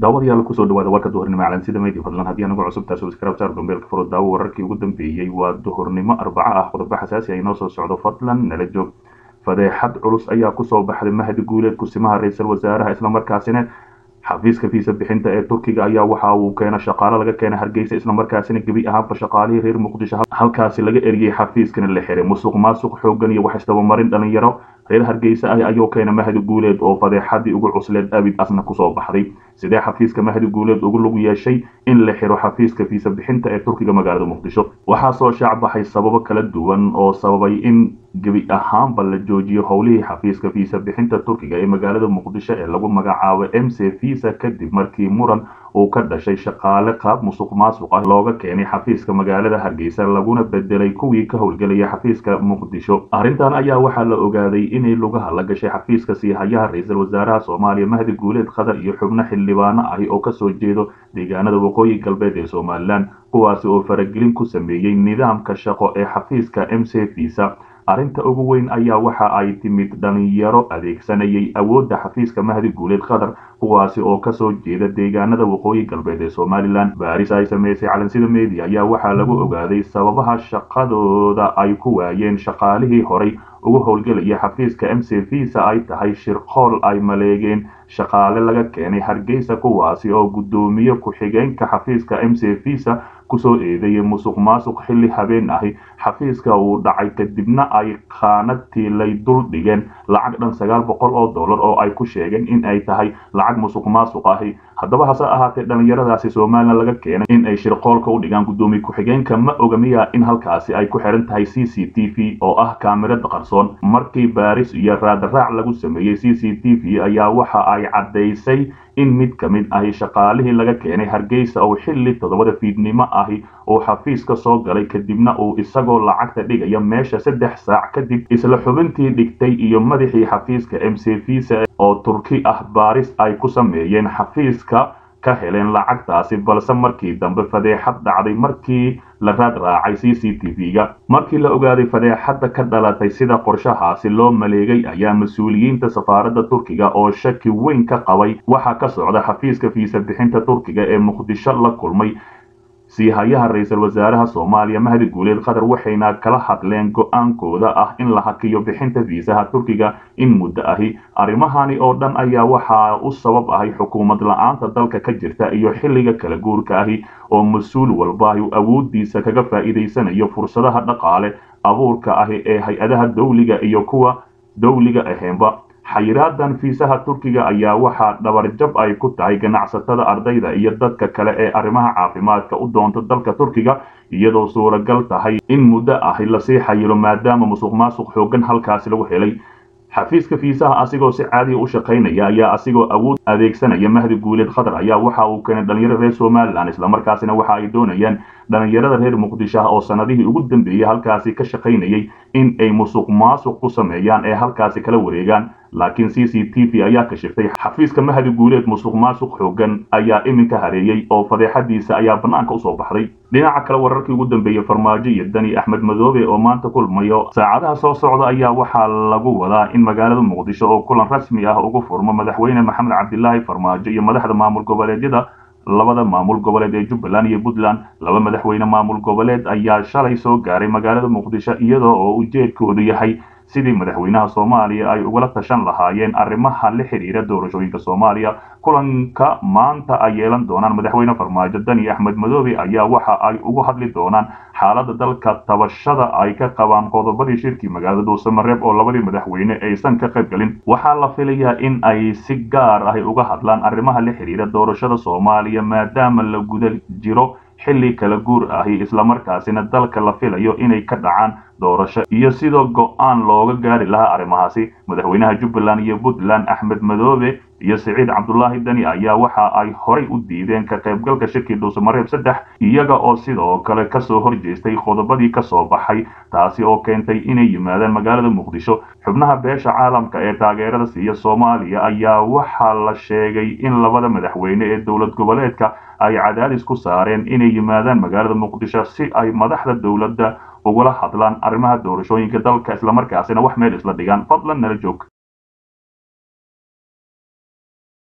daawadayaal kusoo dhawaada warka duhurnimo calansida media fadlan haddii anagu cusub taas subscribe saar gombeelka furo daawo wararkii ugu dambeeyey waa duhurnimo arbaco ah qodobo xasaasi ay noo soo socdo fadlan nala joog fadeexad culus ayaa kusoo baxday mahdi guuleed kusimaha ra-iisul wasaaraha islamarkaasina xafiiska fiisa bixinta ee turkiga ayaa waxa uu keena shaqaalo laga keenay hargeysa islamarkaasina gebi ahaanba shaqaalihii reer muqdisho halkaasi laga eriyey xafiiskana la xiray musuq maasuq xoogan iyo wax isdabamarin dhalinyaro reer hargeysa ah ayuu keena mahdi guuleed oo fadeexadii ugu cusleed abid asna kusoo baxday sidee xafiiska mahdi guuleed ugu lug yeeshay in la xiro xafiiska fiisa bixinta ee turkiga magaalada muqdisho waxaa soo shaacbaxay sababo kala duwan oo sababay in gebi ahaanba la joojiyo howlihii xafiiska fiisa bixinta turkiga ee magaalada muqdisho ee lagu magacaabo m c visa kadib markii muran uu ka dhashay shaqaale qaab musuq maasuq ah looga keenay xafiiska magaalada hargeysa laguna bedelay kuwii ka howlgelaya xafiiska muqdisho arrintan ayaa waxaa la ogaaday inay lugaha la gashay xafiiska siihayaha ra-iisul wasaaraha soomaaliya mahdi guuleed qatar iyo xubno xildhibaano ahi oo kasoo jeedo deegaanada waqooyi galbeed ee somalilan kuwaasi oo faragelin ku sameeyey nidaamka shaqo ee xafiiska m c visa arrinta ugu weyn ayaa waxa ay timid dhalinyaro adeegsanayay awoodda xafiiska mahdi guuleed qatar kuwaasi oo kasoo jeeda deegaanada waqooyi galbeed ee somalilan baaris ay sameysay calansida media ayaa waxaa lagu ogaaday sababaha shaqadooda ay ku waayeen shaqaalihii horay ugu howlgelaya xafiiska m c visa ay tahay shirqool ay maleegeen shaqaale laga keenay hargeysa kuwaasi oo guddoomiye ku-xigeenka xafiiska m c visa kusoo eedeeyay musuq maasuq xilli habeen ahi xafiiska uu dhacay kadibna ay khaanadtii lay dul dhigeen lacag dhan sagaal boqol oo dollar oo ay ku sheegeen in ay tahay lacag musuq maasuq ahi haddaba hase ahaatee dhalinyaradaasi somalilan laga keenay in ay shirqoolka u dhigaan guddoomiye ku-xigeenka ma oga miya in halkaasi ay ku xiran tahay c c t v oo ah kaamirada qarsoon markii baaris iyo raadaraac lagu sameeyey c c t v ayaa waxa ay caddaysay in mid ka mid ahi shaqaalihii laga keenay hargeysa oo xilli toddobada fiidnimo ahi uu xafiis ka soo galay kadibna uu isagoo lacagta dhigaya meesha saddex saac kadib isla xubintii dhigtay iyo madaxii xafiiska m c visa oo turki ah baaris ay ku sameeyeen xafiiska ka heleen lacagtaasi balse markii dambe fadeexad dhacday markii la raad raacay c c t v-ga markii la ogaaday fadeexadda ka dhalatay sida qorshahaasi loo maleegay ayaa mas-uuliyiinta safaaradda turkiga oo shaki weyn ka qabay waxaa ka socda xafiiska fiisa bixinta turkiga ee muqdisho la kulmay siihayaha ra-iisul wasaaraha soomaaliya mahdi guuleed qatar waxayna kala hadleen go-aankooda ah in la hakiyo bixinta fiisaha turkiga in muddo ahi arrimahani oo dhan ayaa waxaa u sabab ahay xukuumad la-aanta dalka ka jirta iyo xilliga kala guurka ahi oo mas-uul walbaahi awoodiisa kaga faa'iidaysanayo fursadaha dhaqaale abuurka ahi ee hay-adaha dawliga iyo kuwa dawliga aheenba xayiraadan fiisaha turkiga ayaa waxaa dhabarjab ay ku tahay ganacsatada ardayda iyo dadka kale ee arrimaha caafimaadka u doonta dalka turkiga iyadoo suuragal tahay in muddo ahi lasii xayiro maadaama musuq maasuq xoogan halkaasi lagu helay xafiiska fiisaha asigoo si caadiya u shaqaynaya ayaa asigoo awood adeegsanaya mahdi guuleed qatar ayaa waxa uu keenay dhalinyaro reer somalilan islamarkaasina waxa ay doonayaan dhalinyarada reer muqdisho ah oo sanadihii ugu dambeeyey halkaasi ka shaqaynayay in ay musuq maasuq ku sameeyaan ee halkaasi kala wareegaan laakiin c c t v ayaa kashiftay xafiiska mahdi guuleed musuq maasuq xoogan ayaa iminka hareeyey oo fadeexadiisa ayaa bannaanka usoo baxday dhinaca kale wararkii ugu dambeeyey farmaajo iyo dani axmed madoobe oo maanta kulmayo saacadaha soo socda ayaa waxaa lagu wadaa in magaalada muqdisho oo kulan rasmi ah ugu furmo madaxweyne maxamed cabdilaahi farmaajo iyo madaxda maamul goboleedyada labada maamul goboleed ee jubbaland iyo puntland laba madaxweyne maamul goboleed ayaa shalay soo gaaray magaalada muqdisho iyadoo oo ujeedkoodu yahay sidii madaxweynaha soomaaliya ay ugala tashan lahaayeen arrimaha la xidhiira doorashooyinka soomaaliya kulanka maanta ay yeelan doonaan madaxweyne farmaajo dani axmed madoobe ayaa waxa ay ugu hadli doonaan xaaladda dalka tabashada ay ka qabaan qodobadii shirkii magaalada dhuusamareeb oo labadii madaxweyne aysan ka qayb galin waxaa la filayaa in ay si gaar ahi uga hadlaan arrimaha la xidhiira doorashada soomaaliya maadaama la guda jiro xilli kala guur ahi islamarkaasina dalka la filayo inay ka dhacaan doorasho iyo sidoo go-aan looga gaari lahaa arrimahaasi madaxweynaha jubbaland iyo puntland axmed madoobe iyo siciid cabdulaahi dani ayaa waxa ay horay u diideen ka qaybgalka shirkii dhuusamareeb saddex iyaga oo sidoo kale kasoo horjeestay qodobadii kasoo baxay taasi oo keentay inay yimaadaan magaalada muqdisho xubnaha beesha caalamka ee taageerada siiya soomaaliya ayaa waxaa la sheegay in labada madaxweyne ee dowlad goboleedka ay cadaadis ku saareen inay yimaadaan magaalada muqdisho si ay madaxda dowladda ugula hadlaan arrimaha doorashooyinka dalka islamarkaasina wax meel isla dhigaan fadlan nala joog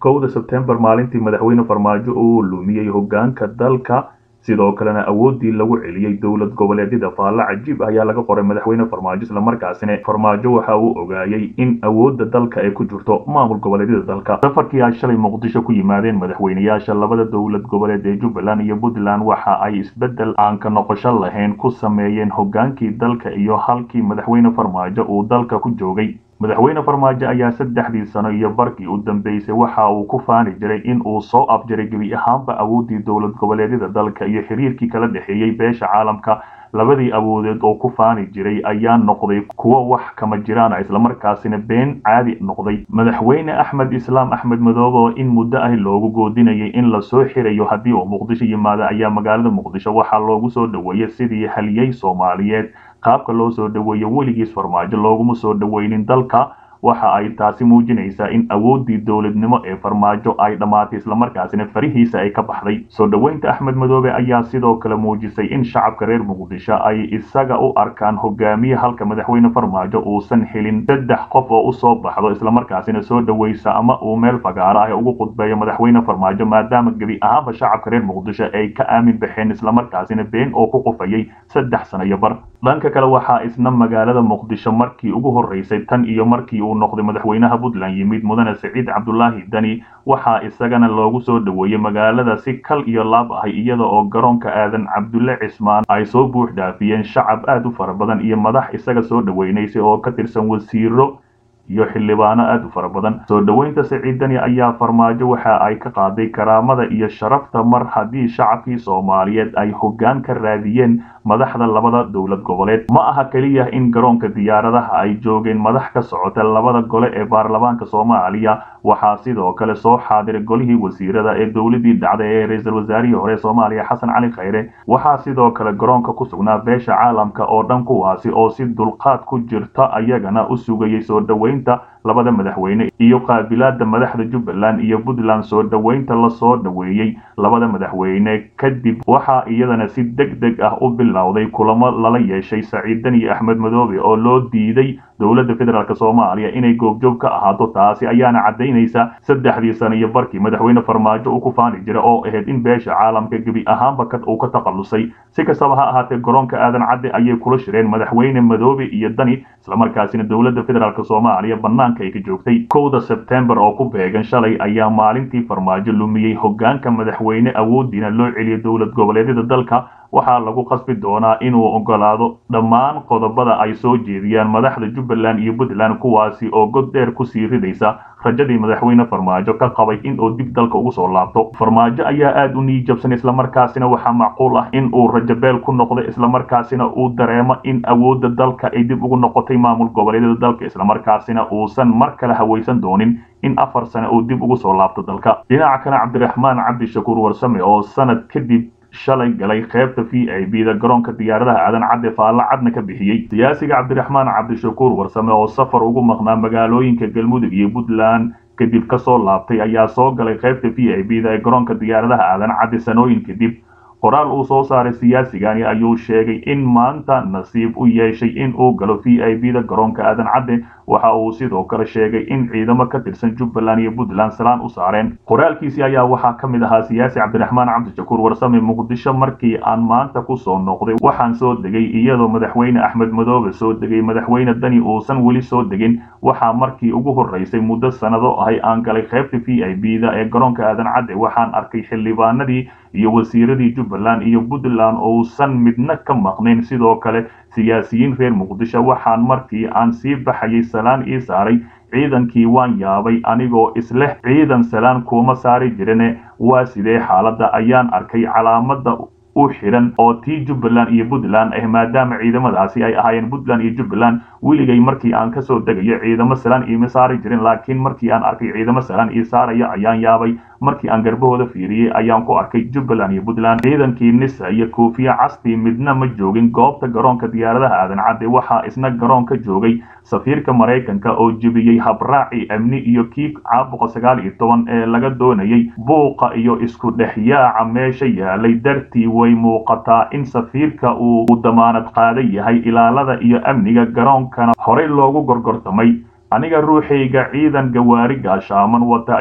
kowda sebtembar maalintii madaxweyne farmaajo uu lumiyey hogaanka dalka sidoo kalena awoodii lagu celiyey dowlad goboleedyada faalle cajiib ayaa laga qoray madaxweyne farmaajo islamarkaasina farmaajo waxa uu ogaayey in awoodda dalka ay ku jirto maamul goboleedyada dalka safarkii ay shalay muqdisho ku yimaadeen madaxweyneyaasha labada dowlad goboleed ee jubbaland iyo puntland waxa ay isbeddel aan ka noqosho lahayn ku sameeyeen hogaankii dalka iyo halkii madaxweyne farmaajo uu dalka ku joogay madaxweyne farmaajo ayaa saddexdii sano iyo barkii u dambeysay waxa uu ku faani jiray in uu soo afjaray gebi ahaanba awooddii dowlad goboleedyada dalka iyo xiriirkii kala dhexeeyey beesha caalamka labadii awoodeed oo ku faani jiray ayaa noqday kuwo wax kama jiraan islamarkaasina been caadi noqday madaxweyne axmed islaam axmed madoobe oo in muddo ah loogu goodinayay in lasoo xirayo haddii uu muqdisho yimaado ayaa magaalada muqdisho waxaa loogu soo dhoweeyey sidii haliyey soomaaliyeed qaabka loo soo dhoweeyo weligiis farmaajo looguma soo dhoweynin dalka waxa ay taasi muujinaysaa in awooddii dowladnimo ee farmaajo ay dhammaatay islamarkaasina farihiisa ay ka baxday soo dhoweynta axmed madoobe ayaa sidoo kale muujisay in shacabka reer muqdisho ay isaga u arkaan hogaamiye halka madaxweyne farmaajo uusan helin saddex qof oo usoo baxdo islamarkaasina soo dhoweysa ama uu meel fagaaro ah ugu qudbeeyo madaxweyne farmaajo maadaama gebi ahaanba shacabka reer muqdisho ay ka aamin baxeen islamarkaasina been oo ku qufayay saddex sano iyo bar dhanka kale waxaa isna magaalada muqdisho markii ugu horeysay tan iyo markii uu noqday madaxweynaha puntland yimid mudane siciid cabdulaahi dani waxaa isagana loogu soo dhoweeyey magaalada si kal iyo laab ahay iyada oo garoonka aadan cabdulle cismaan ay soo buux dhaafiyeen shacab aad u fara badan iyo madax isaga soo dhoweynaysay oo ka tirsan wasiiro iyo xildhibaano aad u fara badan soo dhoweynta siciid dani ayaa farmaajo waxa ay ka qaaday karaamada iyo sharafta mar haddii shacabkii soomaaliyeed ay hoggaan ka raadiyeen madaxda labada dowlad goboleed ma aha keliya in garoonka diyaaradaha ay joogeen madax ka socota labada gole ee baarlamaanka soomaaliya waxaa sidoo kale soo xaadiray golihii wasiirada ee dowladii dhacday ee ra-iisul wasaarihii hore soomaaliya xasan cali khayre waxaa sidoo kale garoonka ku sugnaa beesha caalamka oo dhan kuwaasi oo si dulqaad ku jirta ayagana u sugayay soo dhoweynta labada madaxweyne iyo qaabilaada madaxda jubbaland iyo puntland soo dhoweynta lasoo dhoweeyey labada madaxweyne kadib waxaa iyadana si deg deg ah u bilowday kulamo lala yeeshay saciid dani axmed madoobe oo loo diiday dowladda federaalk soomaaliya inay goobjoog ka ahaato taasi ayaana caddaynaysa saddexdii sano iyo barkii madaxweyne farmaajo uu ku faani jira oo ahayd in beesha caalamka gebi ahaanba uu ka takhallusay si kastaba ha ahaatee garoonka aadan cadde ayay kula shireen madaxweyne madoobe iyo dani islamarkaasina dowladda federaalk soomaaliya banaanka ay ka joogtay kowda sebtembar oo ku beegan shalay ayaa maalintii farmaajo lumiyey hogaanka madaxweyne awoodiina loo celiyay dowlad goboleedyada dalka waxaa lagu qasbi doonaa inuu ogolaado dhammaan qodobada ay soo jeediyaan madaxda jubbaland iyo puntland kuwaasi oo god dheer kusii ridaysa rajadii madaxweyne farmaajo ka qabay in uu dib dalka ugu soo laabto farmaajo ayaa aad u niijabsan islamarkaasina waxaa macquul ah in uu rajabeel ku noqdo islamarkaasina uu dareemo in awoodda dalka ay dib ugu noqotay maamul goboleedyada dalka islamarkaasina uusan mar kale hawaysan doonin in afar sane uu dib ugu soo laabto dalka dhinaca kale cabdiraxmaan cabdishakuur warsame oo sanad kadib shalay galay qaybta v i b da garoonka diyaaradaha aadan cadde faalle cadna ka bixiyey siyaasiga cabdiraxmaan cabdishakuur warsame oo safar ugu maqnaa magaalooyinka galmudug iyo puntland kadib kasoo laabtay ayaa soo galay qaybta v i b da ee garoonka diyaaradaha aadan cadde sanooyin kadib qoraal uu soo saaray siyaasigani ayuu sheegay in maanta nasiib u yeeshay in uu galo v i b da garoonka aadan cadde waxa uu sidoo kale sheegay in ciidamo ka tirsan jubbaland iyo puntland salaan u saareen qoraalkiisii ayaa waxaa ka mid ahaa siyaasi cabdiraxmaan cabdishakuur warsame muqdisho markii aan maanta kusoo noqday waxaan soo degay iyadoo madaxweyne axmed madoobe soo degay madaxweyne dani uusan weli soo degin waxaa markii ugu horeysay muddo sannado ahay aan galay qaybta v i b da ee garoonka aadan cadde waxaan arkay xildhibaanadii iyo wasiiradii jubbaland iyo puntland ousan midna ka maqnayn sidoo kale siyaasiyiin reer muqdisho waxaan markii aan sii baxayay salaan ii saaray ciidankii waan yaabay anigoo isleh ciidan salaan kuuma saari jirine waa sidee xaaladda ayaan arkay calaamada u xidhan oo tii jubbaland iyo puntland ah maadaama ciidamadaasi ay ahaayeen puntland iyo jubbaland weligay markii aan kasoo degayo ciidamo salaan iima saari jirin laakiin markii aan arkay ciidamo salaan ii saaraya ayaan yaabay markii aan garbahooda fiiriyey ayaan ku arkay jubbaland iyo puntland ciidankii nisa iyo koofiya castii midna ma joogin goobta garoonka diyaaradaha aadan cadde waxaa isna garoonka joogay safiirka maraykanka oo jebiyey habraaci amni iyo kii caabuqa sagaal iyo toban ee laga doonayay buuqa iyo isku dhexyaaca meesha yaalay dartii way muuqataa in safiirka uu damaanad qaadan yahay ilaalada iyo amniga garoonkana horey loogu gorgortamay aniga ruuxayga ciidan gawaari gaashaaman wata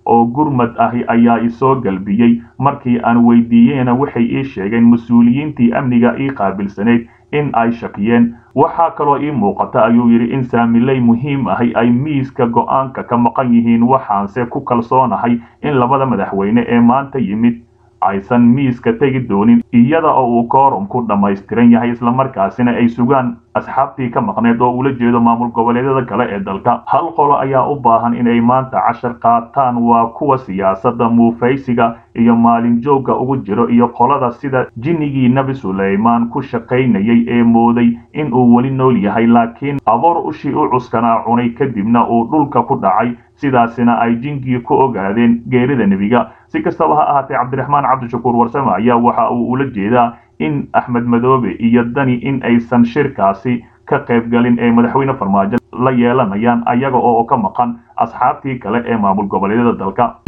oo gurmad ahi ayaa isoo galbiyey markii aan weydiiyeyna waxay ii sheegeen mas-uuliyiintii amniga ii qaabilsanayd in ay shakiyeen waxaa kaloo ii muuqata ayuu yidhi in saamiley muhiim ahi ay miiska go-aanka ka maqan yihiin waxaanse ku kalsoonahay in labada madaxweyne ee maanta yimid aysan miiska tegi doonin iyada oo uu koorumku dhammaystiran yahay islamarkaasina ay sugaan asxaabtii ka maqneed oo ula jeedo maamul goboleedyada kale ee dalka hal qolo ayaa u baahan inay maanta cashar qaataan waa kuwa siyaasadda muufaysiga iyo maalin joogga ugu jiro iyo qolada sida jinnigii nebi suleymaan ku shaqaynayay ee mooday in uu weli nool yahay laakiin aboor ushii u cuskanaa cunay kadibna uu dhulka ku dhacay sidaasina ay jinkii ku ogaadeen geerida nebiga si kastaba ha ahaatee cabdiraxmaan cabdishakuur warsame ayaa waxa uu ula jeedaa in axmed madoobe iyo dani in aysan shirkaasi ka qaybgalin ee madaxweyne farmaajo la yeelanayaan ayaga oo ka maqan asxaabtii kale ee maamul goboleedyada dalka